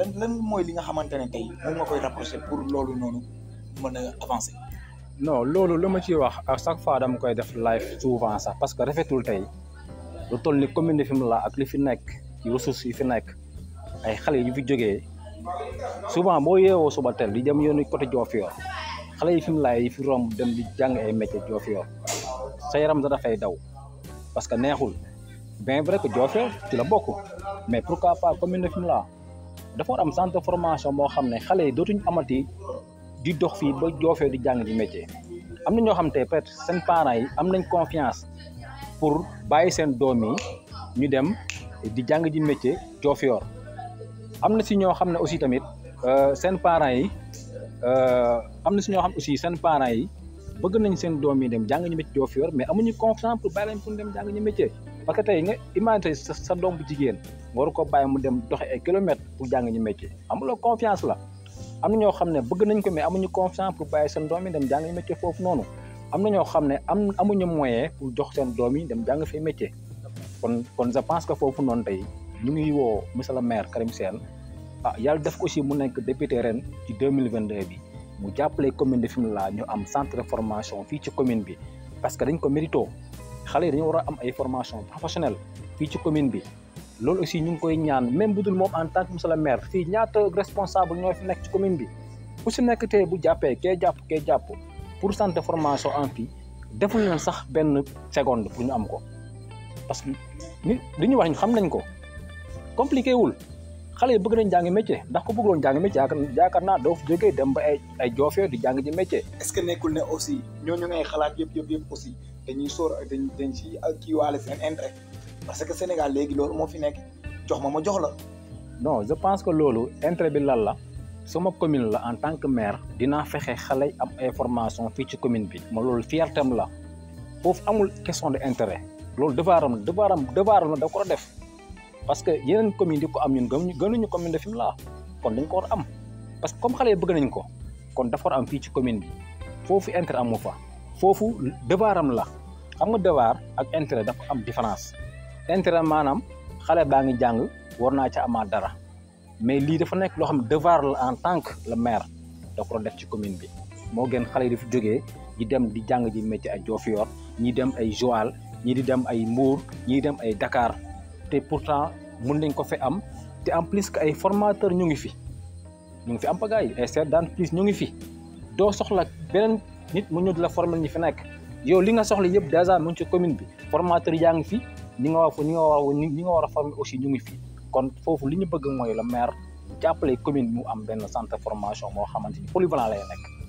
lan lan mooy li nga xamante ne tey moom nga koy rapproché pour loolu noonu mën a avancer. non loolu lu ma ciy wax à chaque fois dama koy def live souvent sax parce que rafetul tey lu toll ni commune de Fimela ak li fi nekk ci ressources yi fi nekk ay xale yu fi jógee souvent boo yeewoo suba tel di dem yoonu côté Diofior xale yi Fimela yi fi romb dem di jàng ay métier Diofior sa yaram da dafay daw parce que neexul bien vrai que Diofior ci la bokk mais pourquoi pas commune de Fimela dafa war am centre de formation boo xam ne xale yi dootuñ amati di dox fii ba Diofior di jàng di métier am na ñoo xam te peut-être seen parents yi am nañ confiance pour bàyyi seen doom yi ñu dem di jàng ji métier Diofior am na si ñoo xam ne aussi tamit seen parents yi am na si ñoo xam aussi seen parents yi bëgg nañ seen doom yi dem jàng ñu métier Diofior mais amuñu confiance pour bàyyi leen pour dem jàng ñu métier parce que tey nga imagine sa sa doom bu jigéen nga war ko bàyyi mu dem doxe ay kilomètres pour jàng ñu métier amuloo confiance la am na ñoo xam ne bëgg nañ ko mais amuñu confiance pour bàyyi seen doom yi dem jàng métier foofu noonu am na ñoo xam ne am amuñu moyen pour jox seen doom yi dem jàng fee métier kon kon je pense que foofu noonu tey ñu ngi woo monsieur le maire Karim Sène ah yàlla def ko aussi mu nekk député ren ci deux mille vingt deux bi mu jàppale commune de Fimela ñu am centre de formation fii ci commune bi parce que dañ ko mérito xale yi dañu war a am ay formation professionnelle fii ci commune bi loolu aussi ñu ngi koy ñaan même bu dul moom en tant que monsieur le maire fii ñaata responsable ñoo fi nekk ci commune bi ku si nekk tey bu jàppee kee jàpp kee jàpp pour centre de formation am fii deful leen sax benn seconde pour ñu am ko parce que ni li ñu wax ñu xam nañ ko compliqué wul xale yi bëgg nañ jàng métier ndax ku bëggoon jàng métier yaakaar naa doo fi jógee dem ba ay ay Diofior di jàng ji métier. est-ce que nekkul ne aussi ñooñu ngay xalaat yëpp yëpp yëpp aussi dañuy sóor dañ dañ ci kii waale seen intérêt parce que Sénégal léegi loolu moo fi nekk jox ma ma jox la. non je pense que loolu intérêt bi lan la sama commune la en tant que maire dinaa fexe xale yi am information fii ci commune bi ma loolu fiertem la foofu amul question de intérêt loolu devoiram devoiram devoiram la da ko def parce que yeneen commune di ko am ñun gënuñu gënuñu commune de Fimela kon dañ ko war am parce que comme xale yi bëgg nañ ko kon dafa war am fii ci commune bi foofu intérêt amu fa foofu devoiram la xam nga devoir ak intérêt dafa am différence intérêt maanaam xale baa ngi jàng war naa ca amaat dara mais lii dafa nekk loo xam ne devoir la en tant que le maire da ko def ci commune bi moo gën xale yi dafa jógee ñi dem di jàng ji métier ay Diofior ñi dem ay Joal ñi di dem ay Mbour ñi dem ay Dakar te pourtant mun nañ ko fi am te en plus que ay formateur ñu ngi fi ñu ngi fi am pagaay ay chefs d'entreprise ñu ngi fi doo soxla beneen nit mu ñëw di la former ñi fi nekk yow li nga soxla yëpp dèjà mu ngi ci commune bi formateur yaa ngi fi ñi nga war ñi nga war ñi nga war a former aussi ñu ngi fi kon foofu li ñu bëgg mooy le maire jàppale commune mu am benn centre de formation moo xamante ni polyvalent lay nekk